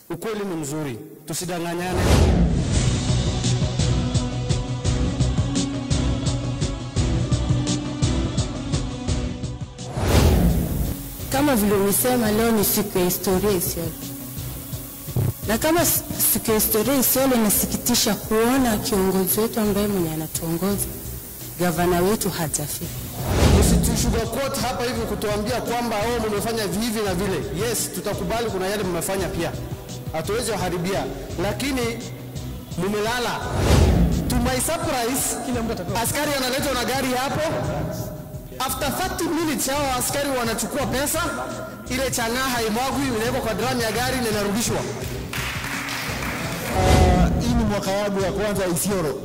Ukweli ni mzuri, tusidanganyane. Kama vile umesema, leo ni siku ya historia Isiolo, na kama s- siku ya historia Isiolo, inasikitisha kuona kiongozi wetu ambaye mwenye anatuongoza gavana wetu hajafika. Msitusugarcoat hapa hivi kutuambia kwamba oh, mmefanya hivi na vile. Yes, tutakubali kuna yale mmefanya pia, hatuwezi waharibia, lakini mumelala. To my surprise, askari analetwa na gari hapo. After 30 minutes hao askari wanachukua pesa, ile chang'aa haimwagwi, inawekwa kwa drum ya gari na inarudishwa. hii ni mwaka wangu ya kwanza Isiolo,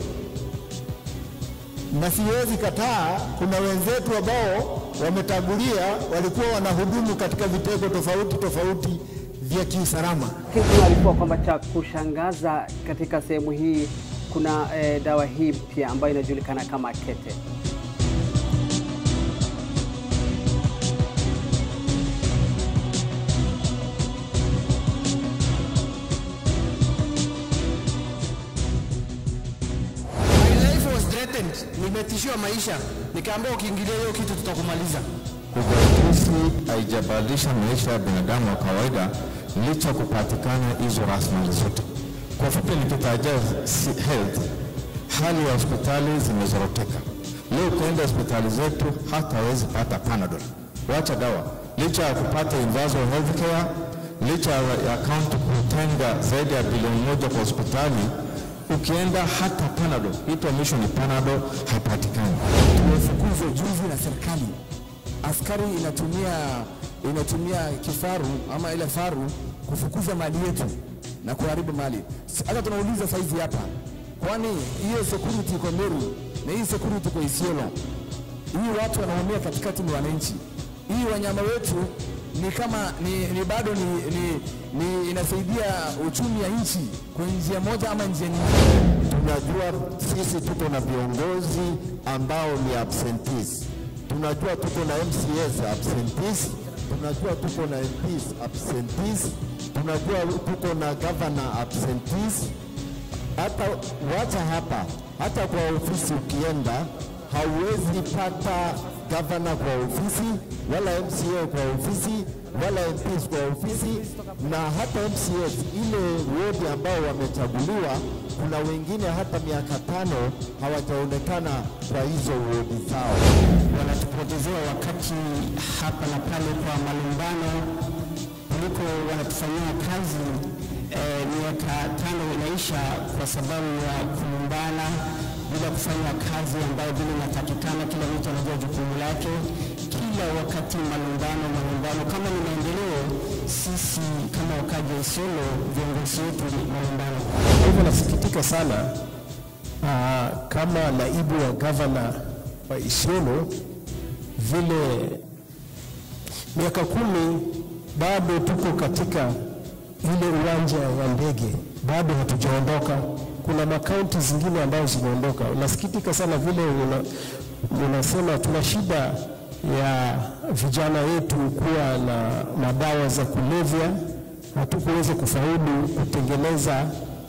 na siwezi kataa, kuna wenzetu ambao wametangulia walikuwa wanahudumu katika vitengo tofauti tofauti vya kiusalama. Kitu alikuwa kwamba cha kushangaza katika sehemu hii kuna eh, dawa hii mpya ambayo inajulikana kama kete. My life was threatened, nimetishiwa maisha, nikaambiwa ukiingilia hiyo kitu tutakumaliza. Ugatuzi haijabadilisha maisha ya binadamu wa kawaida licha ya kupatikana hizo rasilimali zote. Kwa fupi, nikitajia si- health, hali ya hospitali zimezoroteka. Leo ukienda hospitali zetu hata hawezi pata Panadol, wacha dawa, licha ya kupata universal health care, licha ya kaunti kutenga zaidi ya bilioni moja kwa hospitali, ukienda hata Panadol, itwa mwisho ni Panadol, haipatikani. Tumefukuzwa juzi na serikali, askari inatumia inatumia kifaru ama ile faru kufukuza mali yetu na kuharibu mali. Si- Hata tunauliza saizi hapa, kwani hiyo security iko Meru na hii security iko Isiolo? Hii watu wanaumia katikati ni wananchi. Hii wanyama wetu ni kama ni, ni bado ni, ni, ni inasaidia uchumi ya nchi kwa njia moja ama njia nyingine. Tunajua sisi tuko na viongozi ambao ni absentees. Tunajua tuko na MCAs absentees. Tunajua tuko na MPs absentees. Tunajua tuko na governor absentees. Hata wacha hapa, hata kwa ofisi ukienda hauwezi pata governor kwa ofisi wala MCA kwa ofisi wala MPs kwa ofisi, na hata MCAs ile wodi ambao wamechaguliwa, kuna wengine hata miaka tano hawajaonekana kwa hizo wodi zao. wanatupotezea wakati hapa na pale kwa malumbano kuliko wanatufanyia kazi eh, miaka tano inaisha kwa sababu ya kulumbana bila kufanya kazi ambayo vile inatakikana. Kila mtu anajua jukumu lake, kila wakati malumbano, malumbano. Kama ni maendeleo, sisi kama wakaji wa Isiolo, viongozi wetu ni malumbano. Kwa hivyo nasikitika sana aa, kama naibu wa gavana wa Isiolo vile miaka kumi bado tuko katika ile uwanja wa ndege, bado hatujaondoka. Kuna makaunti zingine ambazo zimeondoka. Unasikitika sana vile una, unasema tuna shida ya vijana wetu kuwa na madawa za kulevya, hatukuweza kufaulu kutengeneza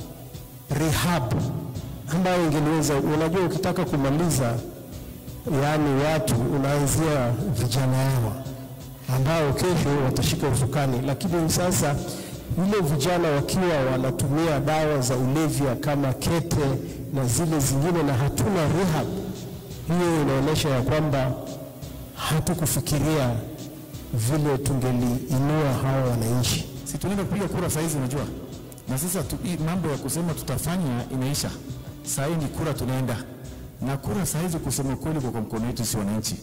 rehab ambayo ingeliweza. Unajua, ukitaka kumaliza yaani watu unaanzia vijana hawa ambao kesho watashika usukani, lakini sasa ile vijana wakiwa wanatumia dawa za ulevya kama kete na zile zingine, na hatuna rehab, hiyo inaonyesha ya kwamba hatukufikiria vile tungeliinua hawa wananchi. si tunaenda kupiga kura saa hizi, unajua, na sasa tu, hii mambo ya kusema tutafanya inaisha. Saa hii ni kura tunaenda na kura saa hizi, kusema kweli, kwa kwa mkono wetu si wananchi.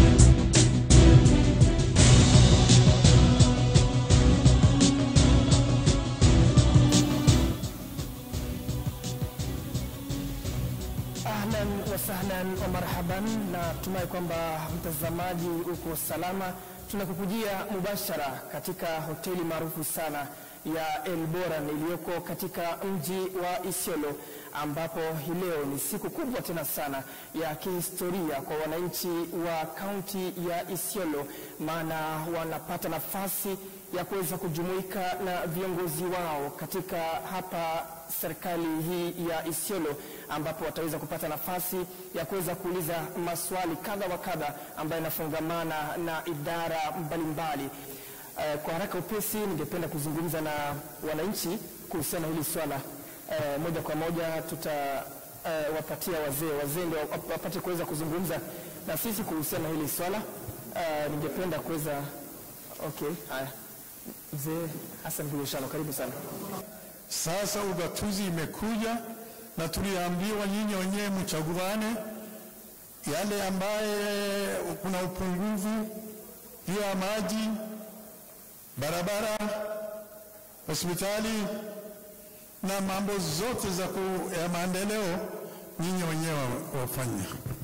Ahlan wa sahlan wa marhaban, na tumai kwamba mtazamaji uko salama. Tunakukujia mubashara katika hoteli maarufu sana ya El Boran iliyoko katika mji wa Isiolo, ambapo hii leo ni siku kubwa tena sana ya kihistoria kwa wananchi wa kaunti ya Isiolo, maana wanapata nafasi ya kuweza kujumuika na viongozi wao katika hapa serikali hii ya Isiolo ambapo wataweza kupata nafasi ya kuweza kuuliza maswali kadha wa kadha ambayo yanafungamana na idara mbalimbali. Eh, kwa haraka upesi, ningependa kuzungumza na wananchi kuhusiana na hili swala. Eh, moja kwa moja tuta eh, wapatia wazee wazee ndio wap- wapate kuweza kuzungumza na sisi kuhusiana na hili swala. Eh, ningependa kuweza okay, haya mzee Hassan Buleshano, karibu sana. Sasa ugatuzi imekuja na tuliambiwa nyinyi wenyewe mchaguane yale ambaye kuna upungufu hiyo ya maji, barabara, hospitali na mambo zote za ku, ya maendeleo nyinyi wenyewe wafanya,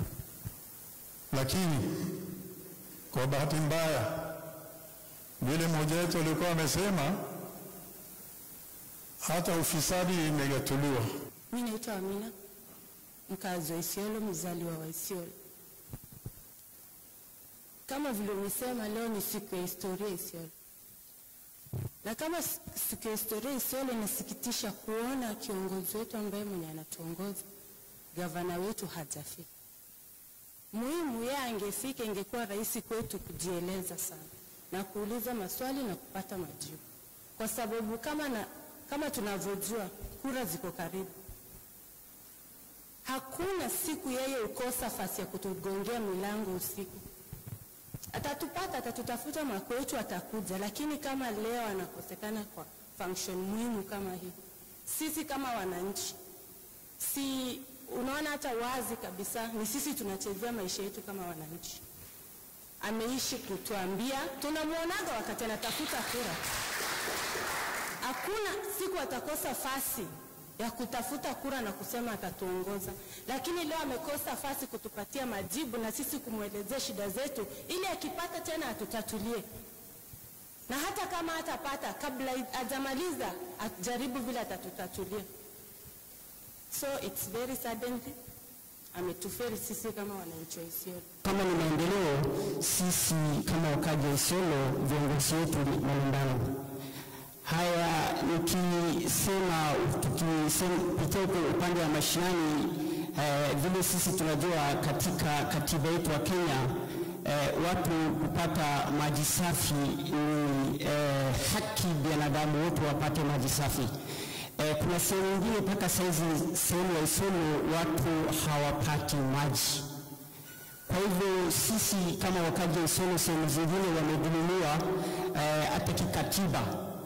lakini kwa bahati mbaya vile mmoja wetu alikuwa amesema hata ufisadi imegatuliwa. Mi naitwa Amina, mkazi wa Isiolo, mzaliwa wa Isiolo. Kama vile umesema, leo ni siku ya historia Isiolo, na kama s- siku ya historia Isiolo, inasikitisha kuona kiongozi wetu ambaye mwenye anatuongoza gavana wetu hajafika. Muhimu yeye angefika, ingekuwa rahisi kwetu kujieleza sana na kuuliza maswali na kupata majibu, kwa sababu kama, na, kama tunavyojua kura ziko karibu. Hakuna siku yeye ukosa fasi ya kutugongea milango usiku. Atatupata, atatutafuta mwaka wetu, atakuja. Lakini kama leo anakosekana kwa function muhimu kama hii, sisi kama wananchi, si unaona hata wazi kabisa ni sisi tunachezea maisha yetu kama wananchi. Ameishi kutuambia, tunamwonaga wakati anatafuta kura, hakuna siku atakosa fasi ya kutafuta kura na kusema atatuongoza, lakini leo amekosa fasi kutupatia majibu na sisi kumwelezea shida zetu, ili akipata tena atutatulie, na hata kama hatapata, kabla hajamaliza ajaribu vile atatutatulia. So it's very sudden, ametuferi sisi kama wananchi wa Isiolo. Kama ni maendeleo, sisi kama wakaji wa Isiolo, viongozi wetu ni malumbano haya. Nikisema tukipitia huko upande wa mashinani eh, vile sisi tunajua katika katiba yetu wa Kenya eh, watu kupata maji safi ni eh, haki binadamu wote wapate maji safi. Eh, kuna sehemu nyingine mpaka saizi sehemu ya Isiolo watu hawapati maji. Kwa hivyo sisi kama wakaji wa Isiolo, sehemu zingine wamedhulumiwa eh, hata kikatiba.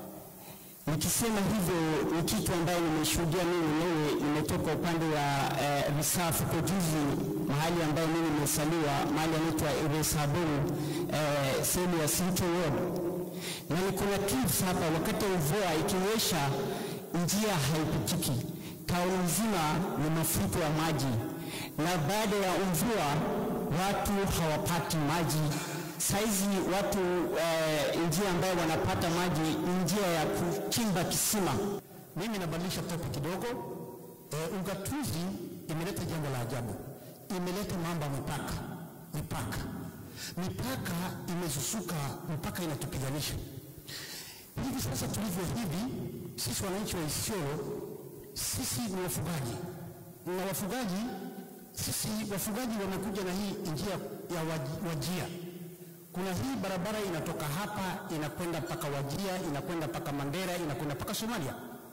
Nikisema hivyo ni kitu ambayo nimeshuhudia mimi mwenyewe, nimetoka upande wa eh, Risafu kwa juzi, mahali ambayo mimi nimesaliwa, mahali anaitwa Iresaburu eh, sehemu ya Central Ward, na niko na clips hapa. Wakati wa mvua ikinyesha, njia haipitiki, kaunti nzima ni mafuriko ya maji, na baada ya mvua watu hawapati maji. Saizi watu eh, njia ambayo wanapata maji ni njia ya kuchimba kisima. Mimi nabadilisha topic kidogo. E, ugatuzi imeleta jambo la ajabu, imeleta mambo ya mipaka. Mipaka, mipaka imezusuka mpaka inatupiganisha hivi sasa tulivyo hivi. Sisi wananchi wa Isiolo, sisi ni wafugaji na wafugaji, sisi wafugaji wamekuja na hii njia ya waj- wajia kuna hii barabara inatoka hapa inakwenda mpaka Wajia, inakwenda mpaka Mandera, inakwenda mpaka Somalia.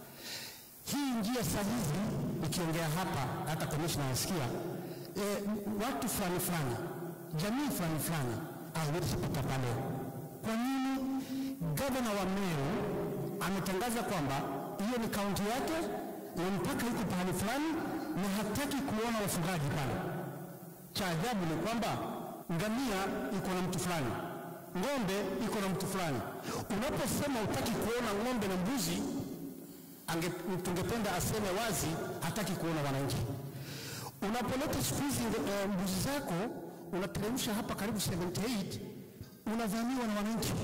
Hii njia saa hizi ikiongea hapa, hata komishna anasikia e, watu fulani fulani, jamii fulani fulani haiwezi pita pale. Kwa nini? Gavana wa Meru ametangaza kwamba hiyo ni kaunti yake na mpaka iko pahali fulani na hataki kuona wafugaji pale. Cha ajabu ni kwamba ngamia iko na mtu fulani, ng'ombe iko na mtu fulani. Unaposema utaki kuona ng'ombe na mbuzi, ange, tungependa aseme wazi hataki kuona wananchi. Unapoleta siku hizi uh, mbuzi zako unateremsha hapa karibu 78 unavamiwa na wananchi.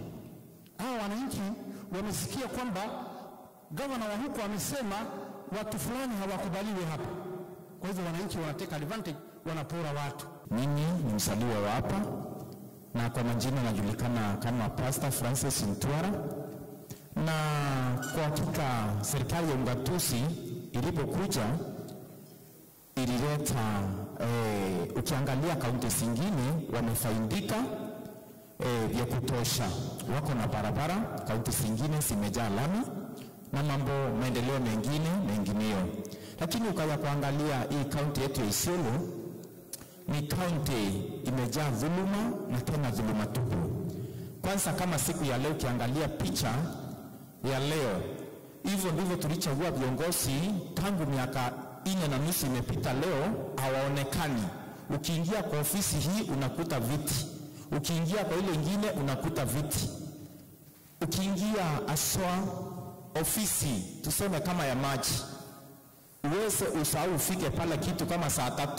Hawa wananchi wamesikia kwamba gavana wa huko amesema watu fulani hawakubaliwi hapa, kwa hivyo wananchi wanateka advantage, wanapora watu. Mimi ni mzaliwa wa hapa na kwa majina anajulikana kama Pastor Francis Ntwara, na kwa hakika serikali ya ungatuzi ilipokuja ilileta eh, ukiangalia kaunti zingine wamefaidika eh, vya kutosha, wako na barabara, kaunti zingine zimejaa lami na mambo maendeleo mengine mengineyo, lakini ukaja kuangalia hii kaunti yetu ya Isiolo ni kaunti imejaa dhuluma na tena dhuluma tupu. Kwanza kama siku ya leo ukiangalia picha ya leo, hivyo ndivyo tulichagua viongozi tangu miaka nne na nusu imepita, leo hawaonekani. Ukiingia kwa ofisi hii unakuta viti, ukiingia kwa ile ingine unakuta viti, ukiingia aswa ofisi tuseme kama ya maji, uweze usahau ufike pale kitu kama saa tatu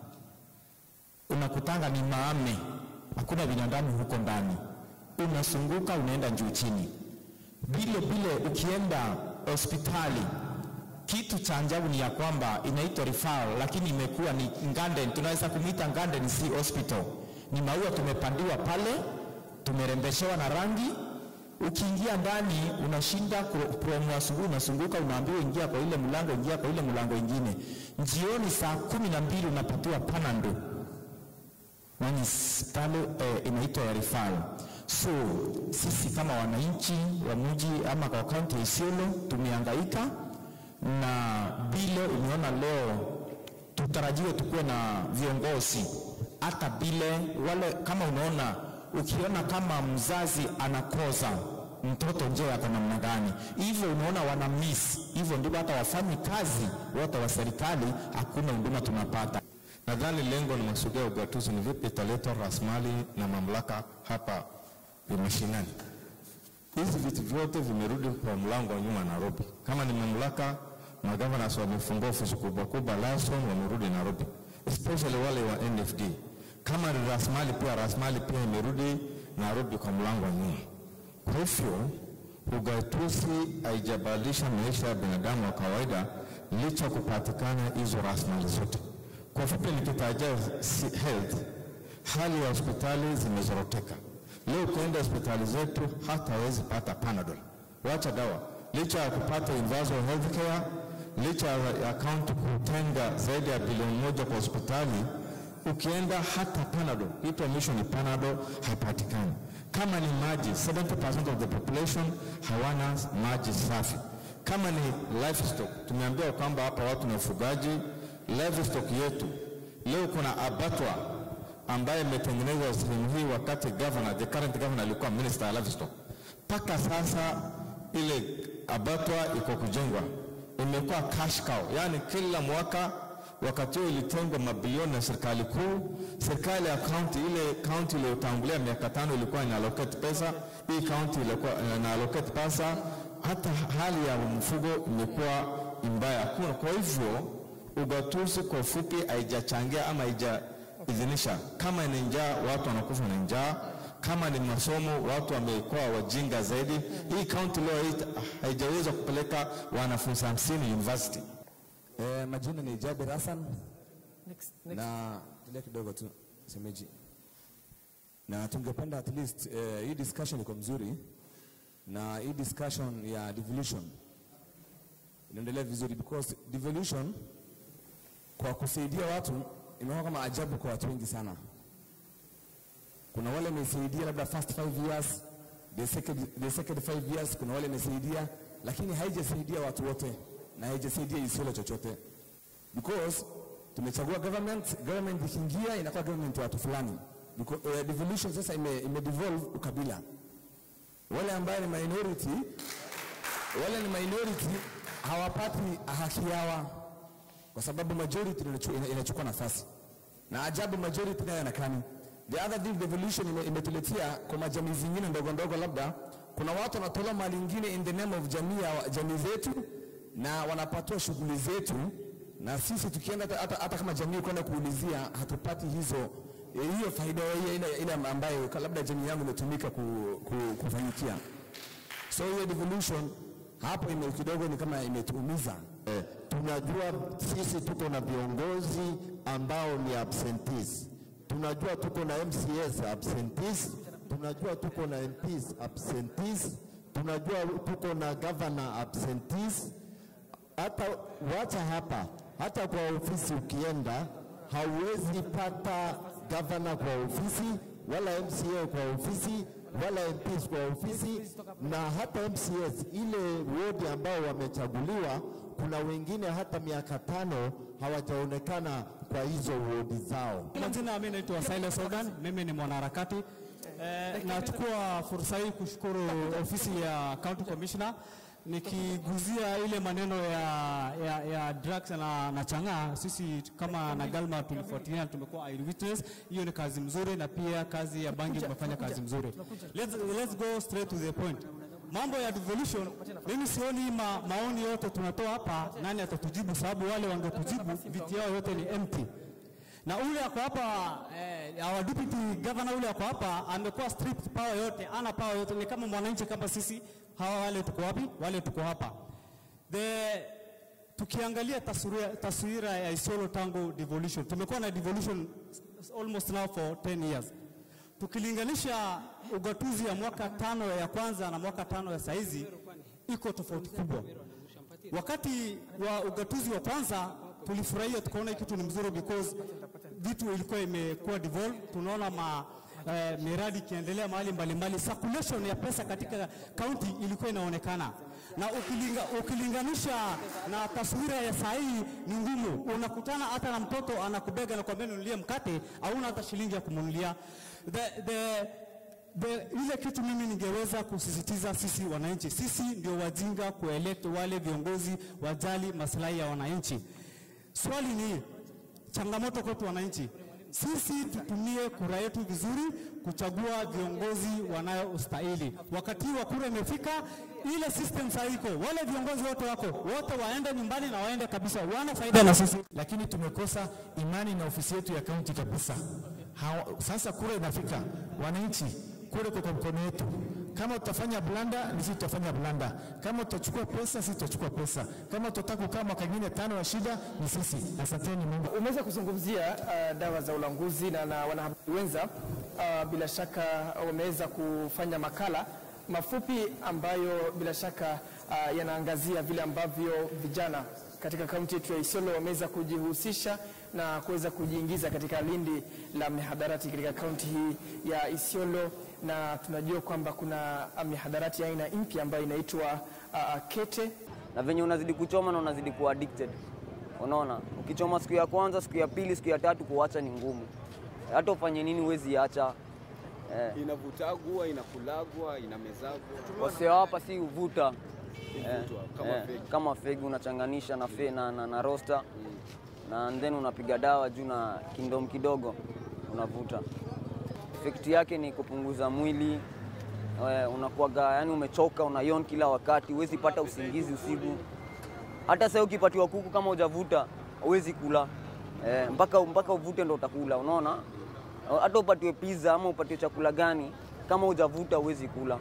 unakutanga ni maame, hakuna binadamu huko ndani, unasunguka unaenda juu chini. Vile vile ukienda hospitali, kitu cha ajabu ni ya kwamba inaitwa referral, lakini imekuwa ni garden, tunaweza kumwita garden, si hospital. Ni maua tumepandiwa pale, tumerembeshewa na rangi. Ukiingia ndani unashinda promu asubuhi, unasunguka unaambiwa ingia kwa ile mlango, ingia kwa ile mlango ingine. Jioni saa kumi na mbili unapatiwa panado nani pale eh, inaitwa ya referral. So sisi kama wananchi wa mji ama kwa kaunti ya Isiolo tumehangaika na vile umeona leo, tutarajiwe tukuwe na viongozi hata vile wale, kama unaona ukiona kama mzazi anakosa mtoto je ako namna gani, hivyo unaona wana miss hivyo, ndivyo hata wafanyi kazi wote wa serikali, hakuna huduma tunapata. Nadhani lengo na masuala ya ugatuzi ni vipi italeta rasilimali na mamlaka hapa mashinani. Hizi vitu vyote vimerudi kwa mlango wa nyuma Nairobi. Kama ni mamlaka, magavana wamefungua ofisi kubwa kubwa Lawson, wamerudi Nairobi, especially wale wa NFD. Kama ni rasilimali, pia rasilimali pia imerudi Nairobi kwa mlango wa nyuma. Kwa hivyo ugatuzi haijabadilisha maisha ya binadamu wa kawaida, licha kupatikana hizo rasilimali zote. Kwa fupi nikitaja health, hali ya hospitali zimezoroteka. Leo ukienda hospitali zetu hata hawezi pata Panadol, wacha dawa, licha ya kupata universal health care, licha ya kaunti kutenga zaidi ya bilioni moja kwa hospitali, ukienda hata Panadol, hii mwisho ni Panadol haipatikani. Kama ni maji, 70% of the population hawana maji safi. Kama ni livestock, tumeambiwa kwamba hapa watu na ufugaji livestock yetu leo kuna abatwa ambaye imetengenezwa sehemu hii wakati governor, the current governor alikuwa minister ya livestock. Mpaka sasa ile abatwa iko kujengwa, imekuwa cash cow, yani kila mwaka wakati huo ilitengwa mabilioni na serikali kuu. Serikali ya county, ile county iliyotangulia miaka tano ilikuwa ina allocate pesa, hii county ilikuwa ina allocate pesa, hata hali ya mfugo imekuwa mbaya, hakuna. Kwa hivyo ugatuzi kwa ufupi haijachangia ama haijaidhinisha. Kama ni njaa, watu wanakufa na njaa. Kama ni masomo, watu wamekuwa wajinga zaidi. Hii kaunti leo hii haijaweza kupeleka wanafunzi hamsini university. Eh, majina ni Jabir Hassan Next, next. na tulia kidogo tu semeji, na tungependa at least eh, hii discussion iko mzuri na hii discussion ya devolution inaendelea vizuri because devolution kwa kusaidia watu imekuwa kama ajabu kwa watu wengi sana. Kuna wale imesaidia labda first five years, the second, the second five years, kuna wale imesaidia, lakini haijasaidia watu wote na haijasaidia Isiolo chochote because tumechagua government, government ikiingia inakuwa government ya watu fulani. Because, uh, devolution sasa ime, ime devolve ukabila. Wale ambaye ni minority, wale ni minority hawapati haki yao kwa sababu majority inachu- inachukua nafasi na ajabu majority nayo yanakani. The other thing devolution ime- imetuletea kwa majamii zingine ndogo ndogo, labda kuna watu wanatoa mali ingine in the name of jamii ya jamii zetu na wanapatiwa shughuli zetu, na sisi tukienda hata- hata, hata kama jamii kwenda kuulizia hatupati hizo eh, hiyo faida ile, ile, ile ambayo labda jamii yangu imetumika ku, ku, kufanyikia. So hiyo devolution hapo ime kidogo ni kama imetuumiza. Eh, tunajua sisi tuko na viongozi ambao ni absentees. tunajua tuko na MCAs absentees, tunajua tuko na MPs absentees, tunajua tuko na governor absentees. Hata wacha hapa, hata kwa ofisi ukienda hauwezi pata governor kwa ofisi wala MCA kwa ofisi wala MPs kwa ofisi na hata MCS ile wodi ambao wamechaguliwa, kuna wengine hata miaka tano hawajaonekana kwa hizo wodi zao. Majina mimi naitwa Silas Organ, mimi ni mwanaharakati. Eh, nachukua fursa hii kushukuru ofisi ya County Commissioner nikiguzia ile maneno ya, ya, ya drugs na, na chang'aa. Sisi kama na Galma tulifuatilia, tumekuwa eyewitness. Hiyo ni kazi mzuri, na pia kazi ya bangi tumefanya kazi mzuri. Let's, let's go straight to the point. Mambo ya devolution, mimi sioni ma, maoni yote tunatoa hapa, nani atatujibu? Sababu wale wangetujibu viti yao yote ni empty na ule ako hapa eh, our deputy governor ule ako hapa amekuwa stripped power yote, ana power yote, ni kama mwananchi kama sisi. Hawa wale tuko wapi? Wale tuko hapa. The tukiangalia taswira, taswira ya Isiolo tangu devolution, tumekuwa na devolution almost now for 10 years. Tukilinganisha ugatuzi ya mwaka tano ya kwanza na mwaka tano ya saizi iko tofauti kubwa. Wakati wa ugatuzi wa kwanza tulifurahia tukaona hii kitu ni mzuri because vitu ilikuwa imekuwa devolve. Tunaona ma eh, miradi ikiendelea mahali mbalimbali, circulation ya pesa katika kaunti ilikuwa inaonekana, na ukilinga, ukilinganisha na taswira ya saa hii ni ngumu. Unakutana hata na mtoto anakubega na kuambia nunulie mkate, hauna hata shilingi ya kumnunulia the, the, The, ile kitu mimi ningeweza kusisitiza sisi wananchi, sisi ndio wajinga kuelect wale viongozi wajali maslahi ya wananchi. Swali ni changamoto kwetu wananchi, sisi tutumie kura yetu vizuri kuchagua viongozi wanayostahili. Wakati wa kura imefika, ile system sasa iko, wale viongozi wote wako wote waende nyumbani na waende kabisa, wana faida na sisi. lakini tumekosa imani na ofisi yetu ya kaunti kabisa. Hawa, sasa kura inafika, wananchi, kura iko kwa mkono wetu. Kama tutafanya blanda, ni sisi tutafanya blanda. Kama tutachukua pesa, sisi tutachukua pesa. Kama tutataka kukaa mwaka ingine tano ya shida, ni sisi. Asanteni Mungu. Umeweza kuzungumzia uh, dawa za ulanguzi na, na wanahabari wenza uh, bila shaka wameweza kufanya makala mafupi ambayo bila shaka uh, yanaangazia vile ambavyo vijana katika kaunti yetu ya Isiolo wameweza kujihusisha na kuweza kujiingiza katika lindi la mihadarati katika kaunti hii ya Isiolo, na tunajua kwamba kuna mihadarati ya aina mpya ambayo inaitwa uh, kete na venye unazidi kuchoma na unazidi kuwa addicted. Unaona, ukichoma siku ya kwanza, siku ya pili, siku ya tatu, kuacha ni ngumu. Hata ufanye nini, huwezi acha. Eh, Inavutagwa, inakulagwa, inamezagwa. wasee hapa si uvuta Huvutwa, kama fegi. kama fegi unachanganisha na, fe, na, na, na rosta na then unapiga dawa juu na kindom kidogo unavuta. Efekti yake ni kupunguza mwili eh, unakuwaga yani umechoka, unayon kila wakati, huwezi pata usingizi usiku. Hata sasa ukipatiwa kuku kama hujavuta huwezi kula eh, mpaka mpaka uvute ndo utakula. Unaona, hata upatiwe pizza ama upatiwe chakula gani, kama hujavuta huwezi kula.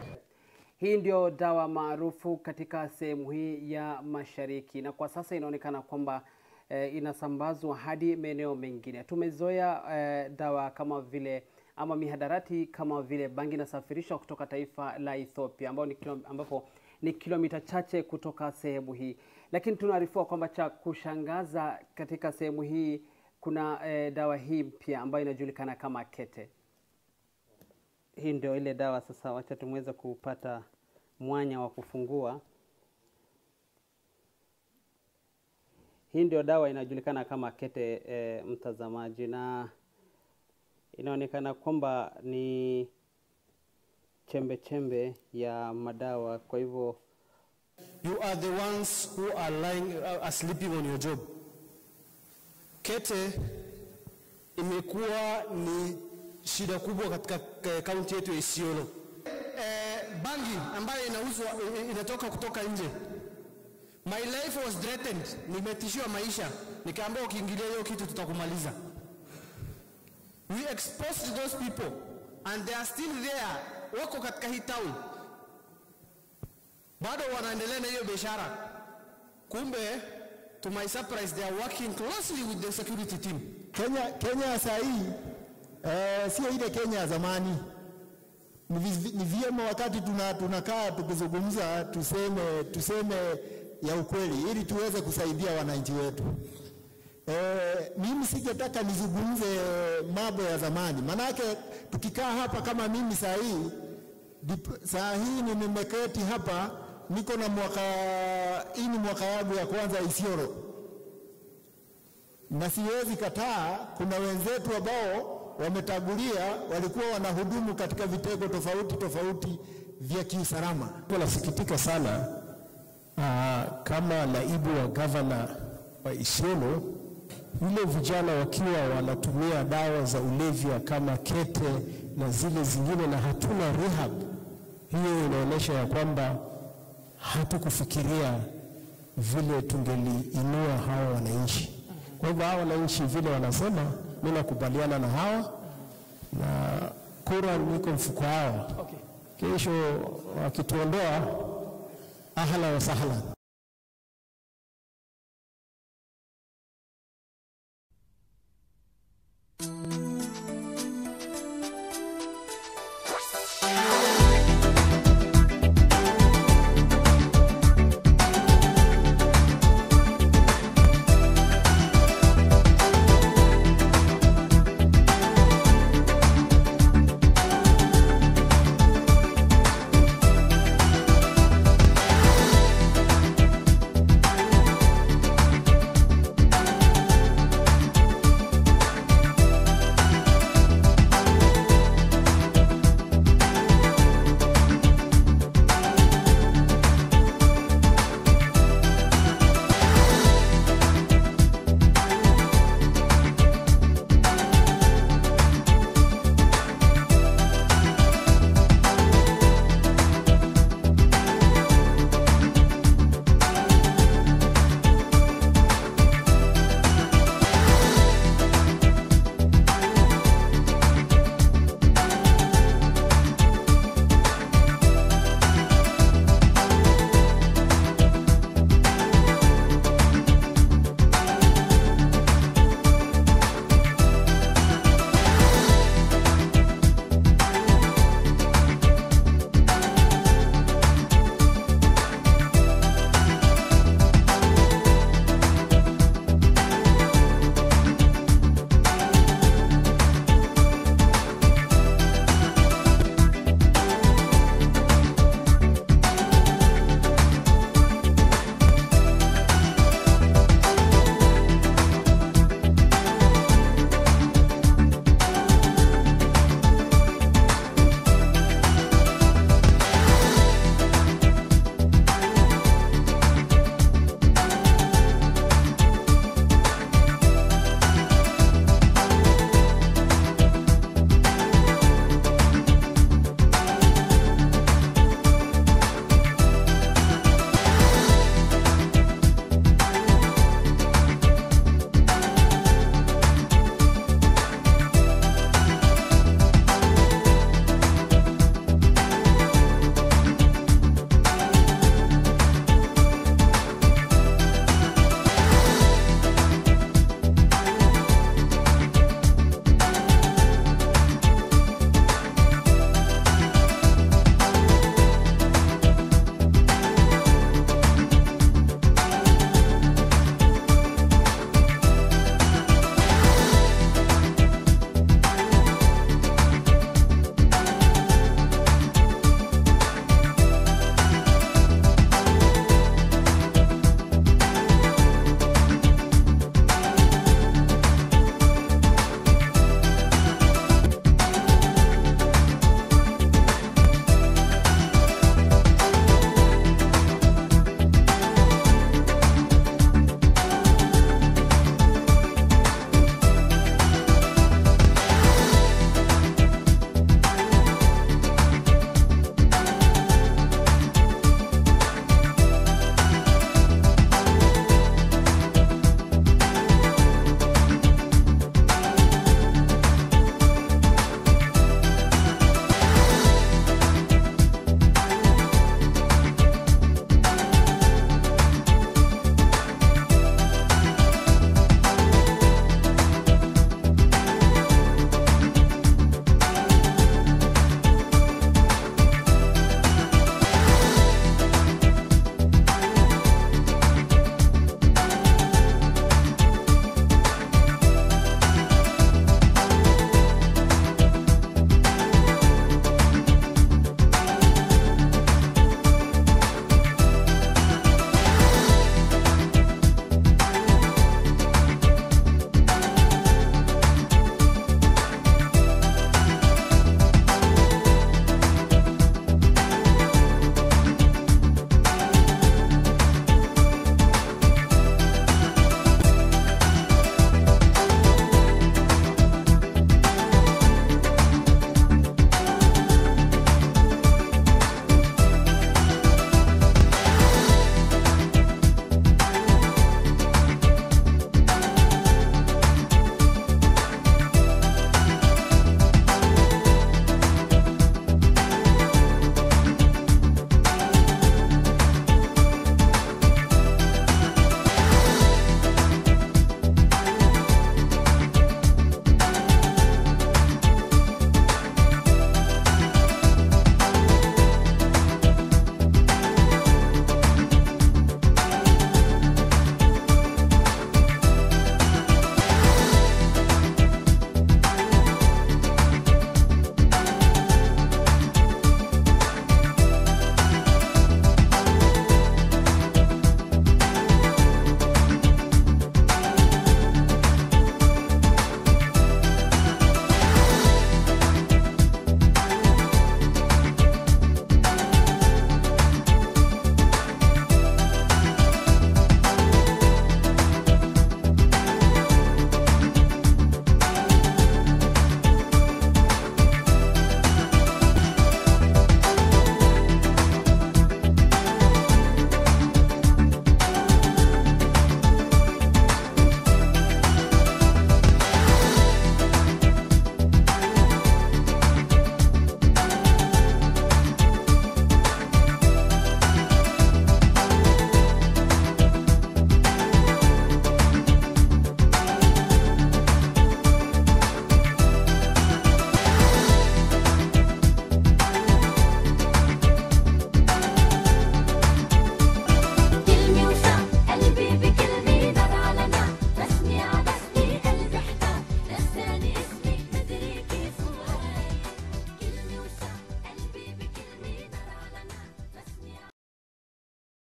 Hii ndio dawa maarufu katika sehemu hii ya mashariki, na kwa sasa inaonekana kwamba eh, inasambazwa hadi maeneo mengine. Tumezoea eh, dawa kama vile ama mihadarati kama vile bangi inasafirishwa kutoka taifa la Ethiopia ambao ni kilo, ambapo ni kilomita chache kutoka sehemu hii, lakini tunaarifiwa kwamba cha kushangaza katika sehemu hii kuna eh, dawa hii mpya ambayo inajulikana kama kete. Hii ndio ile dawa sasa, wacha tumweze kupata mwanya wa kufungua. Hii ndio dawa inajulikana kama kete e, mtazamaji, na inaonekana kwamba ni chembe chembe ya madawa. Kwa hivyo You are the ones who are lying, uh, are sleeping on your job. Kete imekuwa ni shida kubwa katika eh, kaunti yetu ya Isiolo. Eh, bangi ambayo inauzwa eh, inatoka kutoka nje. My life was threatened, nimetishiwa maisha, nikaambiwa ukiingilia hiyo kitu tutakumaliza. We exposed those people and they are still there, wako katika hii town, bado wanaendelea na hiyo biashara. Kumbe to my surprise they are working closely with the security team. Kenya, Kenya saa hii Eh, sio ile Kenya ya zamani. Ni vi- ni vyema wakati tuna, tunakaa tukizungumza tuseme, tuseme ya ukweli ili tuweze kusaidia wananchi wetu. Eh, mimi singetaka nizungumze mambo ya zamani, manake tukikaa hapa kama mimi saa hii dip- saa hii ni nimeketi hapa niko na mwaka hii ni mwaka yangu ya kwanza Isiolo, na siwezi kataa, kuna wenzetu ambao wametangulia walikuwa wanahudumu katika vitengo tofauti tofauti vya kiusalama. Nasikitika sana aa, kama naibu wa gavana wa Isiolo, vile vijana wakiwa wanatumia dawa za ulevya kama kete na zile zingine, na hatuna rehab, hiyo inaonyesha ya kwamba hatukufikiria vile tungeliinua hawa wananchi. Kwa hivyo hawa wananchi vile wanasema, mimi nakubaliana na hawa na kura niko mfuko hawa. Kesho wakituondoa, ahla wa sahlan.